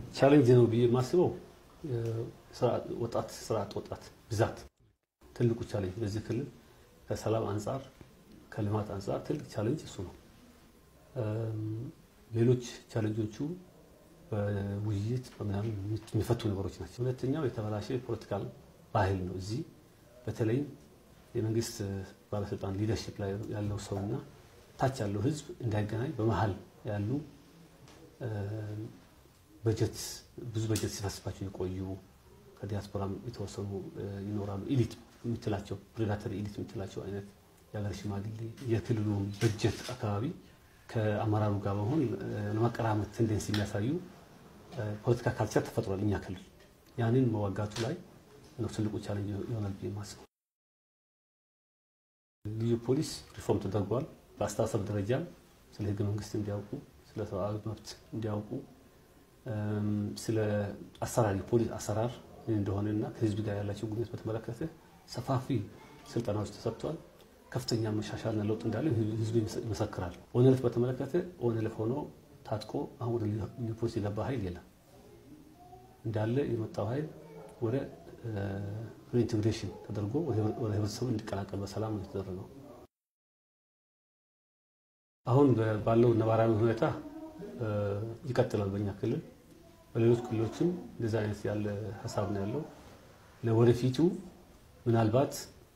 ቻሌንጅ ነው ብዬ የማስበው ወጣት ስራ አጥ ወጣት ብዛት ትልቁ ቻሌንጅ በዚህ ክልል ከሰላም አንጻር ከልማት አንጻር ትልቅ ቻሌንጅ እሱ ነው። ሌሎች ቻሌንጆቹ በውይይት በምናምን የሚፈቱ ነገሮች ናቸው። ሁለተኛው የተበላሸ የፖለቲካል ባህል ነው። እዚህ በተለይም የመንግስት ባለስልጣን ሊደርሽፕ ላይ ያለው ሰውና ታች ያለው ህዝብ እንዳይገናኝ በመሀል ያሉ በጀት ብዙ በጀት ሲፈስባቸው የቆዩ ከዲያስፖራም የተወሰኑ ይኖራሉ። ኢሊት የምትላቸው ፕሬዳተሪ ኢሊት የምትላቸው አይነት የሀገር ሽማግሌ የክልሉ በጀት አካባቢ ከአመራሩ ጋር በመሆን ለማቀራመት ቴንደንስ የሚያሳዩ ፖለቲካ ካልቸር ተፈጥሯል እኛ ክልል። ያንን መዋጋቱ ላይ ነው ትልቁ ቻሌንጅ ይሆናል ብዬ ማስበው። ልዩ ፖሊስ ሪፎርም ተደርጓል። በአስተሳሰብ ደረጃም ስለ ህገ መንግስት እንዲያውቁ፣ ስለ ሰብአዊ መብት እንዲያውቁ፣ ስለ አሰራር የፖሊስ አሰራር ምን እንደሆነና ከህዝብ ጋር ያላቸው ግንኙነት በተመለከተ ሰፋፊ ስልጠናዎች ተሰጥቷል። ከፍተኛ መሻሻልና ለውጥ እንዳለ ህዝቡ ይመሰክራል። ኦነልፍ በተመለከተ ኦነልፍ ሆኖ ታጥቆ አሁን ወደ ልዩ ፖሊስ የገባ ኃይል የለም። እንዳለ የመጣው ኃይል ወደ ሪኢንቴግሬሽን ተደርጎ ወደ ህብረተሰቡ እንዲቀላቀል በሰላም ነው የተደረገው። አሁን ባለው ነባራዊ ሁኔታ ይቀጥላል በእኛ ክልል። በሌሎች ክልሎችም እንደዚህ አይነት ያለ ሀሳብ ነው ያለው። ለወደፊቱ ምናልባት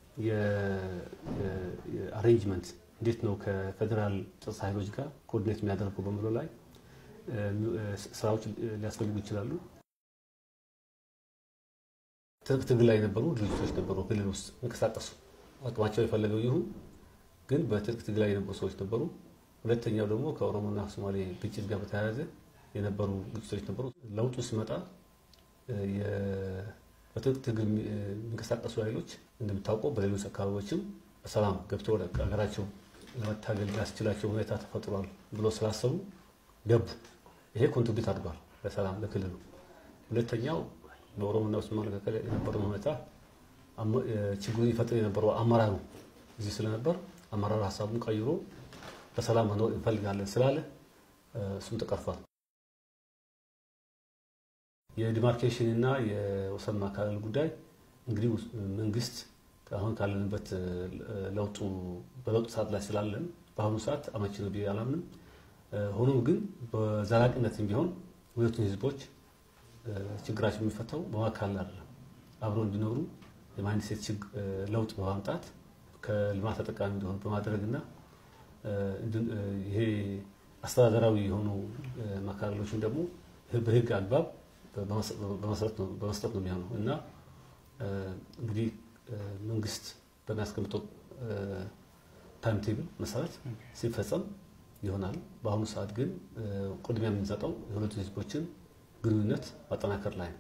የአሬንጅመንት እንዴት ነው ከፌዴራል ጸጥታ ኃይሎች ጋር ኮኦርዲኔት የሚያደርገው በሚለው ላይ ስራዎች ሊያስፈልጉ ይችላሉ። ትጥቅ ትግል ላይ የነበሩ ድርጅቶች ነበሩ፣ ክልል ውስጥ እንቀሳቀሱ አቅማቸው የፈለገው ይሁን፣ ግን በትጥቅ ትግል ላይ የነበሩ ሰዎች ነበሩ። ሁለተኛው ደግሞ ከኦሮሞና ሶማሌ ግጭት ጋር በተያያዘ የነበሩ ግጭቶች ነበሩ። ለውጡ ሲመጣ በትጥቅ ትግል የሚንቀሳቀሱ ኃይሎች እንደምታውቀው በሌሎች አካባቢዎችም በሰላም ገብቶ ወደ ሀገራቸው ለመታገል ያስችላቸው ሁኔታ ተፈጥሯል ብሎ ስላሰቡ ገቡ። ይሄ ኮንትሪቢዩት አድርጓል ለሰላም ለክልሉ። ሁለተኛው በኦሮሞና በሶማሌ መካከል የነበረው ሁኔታ ችግሩን ይፈጥር የነበረው አመራሩ እዚህ ስለነበር አመራሩ ሀሳቡን ቀይሮ በሰላም መኖር እንፈልጋለን ስላለ እሱም ተቀርፏል። የዲማርኬሽን እና የወሰን ማካለል ጉዳይ እንግዲህ መንግስት አሁን ካለንበት ለውጡ በለውጡ ሰዓት ላይ ስላለን በአሁኑ ሰዓት አመቺ ነው ብዬ አላምንም። ሆኖም ግን በዘላቂነትም ቢሆን ሁለቱን ህዝቦች ችግራቸው የሚፈታው በማካለል አይደለም፣ አብረው እንዲኖሩ የማይንድ ሴት ለውጥ በማምጣት ከልማት ተጠቃሚ እንዲሆኑ በማድረግና ይሄ አስተዳደራዊ የሆኑ ማካለሎችን ደግሞ በህግ አግባብ በመስጠት ነው የሚሆነው እና እንግዲህ መንግስት በሚያስቀምጠው ታይም ቴብል መሰረት ሲፈጸም ይሆናል። በአሁኑ ሰዓት ግን ቅድሚያ የምንሰጠው የሁለቱ ህዝቦችን ግንኙነት ማጠናከር ላይ ነው።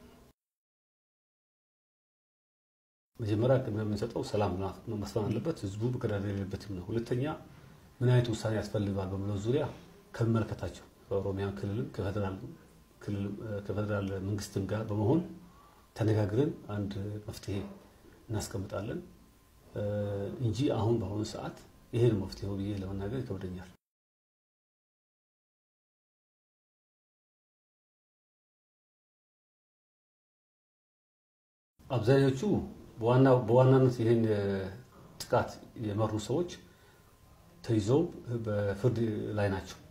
መጀመሪያ ቅድሚያ የምንሰጠው ሰላም መስፈን አለበት፣ ህዝቡ መገዳደል የሌለበትም ነው። ሁለተኛ ምን አይነት ውሳኔ ያስፈልጋል በሚለው ዙሪያ ከሚመለከታቸው ከኦሮሚያ ክልልም ከፌዴራል መንግስትም ጋር በመሆን ተነጋግረን አንድ መፍትሄ እናስቀምጣለን እንጂ አሁን በአሁኑ ሰዓት ይሄ ነው መፍትሄው ብዬ ለመናገር ይከብደኛል። አብዛኞቹ በዋናነት ይህን ጥቃት የመሩ ሰዎች ተይዘው በፍርድ ላይ ናቸው።